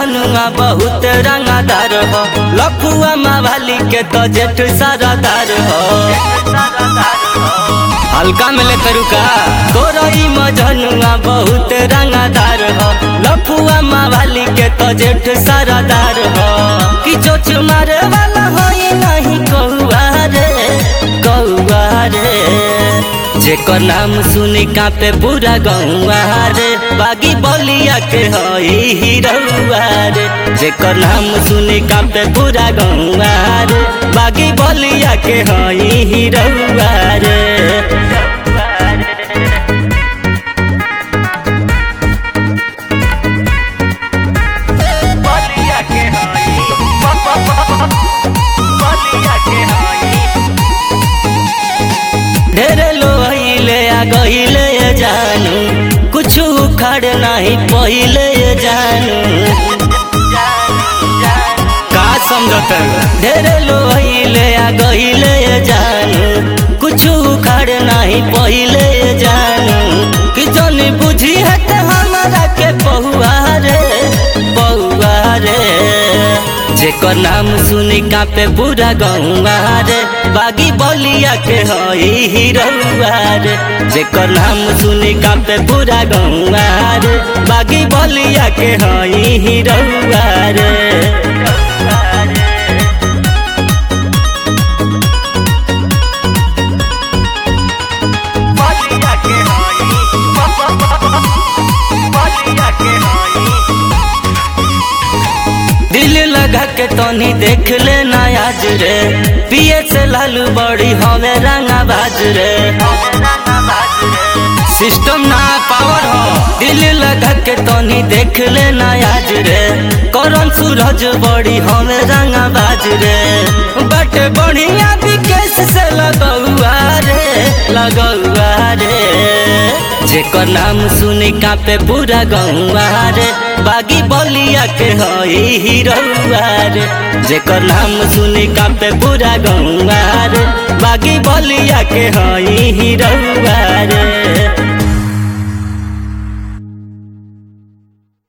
मजनुआ बहुत रंगादार हो लफुआ मावाली के तो जेठ सारादार हो हल्का में ले तरुका तोरई मजनुआ बहुत रंगादार हो लफुआ मावाली के तो जेठ सारादार हो कि चोच मारे वाला हो नहीं कौआ रे कौआ रे जेकर नाम सुनी कापे पूरा गौआ रे बागी बलिया के हई हिरौआ रे जेकर नाम सुनी कापे पूरा गौआ रे बागी बलिया के हई हिरौआ रे बलिया के हई बलिया के हई ढेरे लोहिले आ गहिले जानू कुछ उखड़ नहीं पहिले जानू का समझत ढेरे लोहिले आ गहिले जानू कुछ उखड़ नहीं पहिले जानू कि जन बुझी है त हमरा के पहुआ रे पहुआ रे जेकर नाम सुनी कापे पूरा गौआ रे बागी बलिया के हई हिरौआ रे जेकर नाम सुनी कापे पूरा गौआ रे बागी बलिया के हई हिरौआ रे बलिया के हई बलिया के हई दिल लगा के तनी देख ले आज रे पिए से लालू बड़ी हवे रंगा बाज रे सिस्टम ना पावर हो दिल लगा के तनी देख ले आज रे करन सूरज बड़ी हवे रंगा बाज रे बट बढ़िया विकेश से लगौआ रे लगौआ रे जेकर नाम सुनी कापे पूरा गौआ रे बागी बलिया के हई हिरौआ रे जेकर नाम सुनी कापे पूरा गौआ रे बागी बलिया के हई हिरौआ रे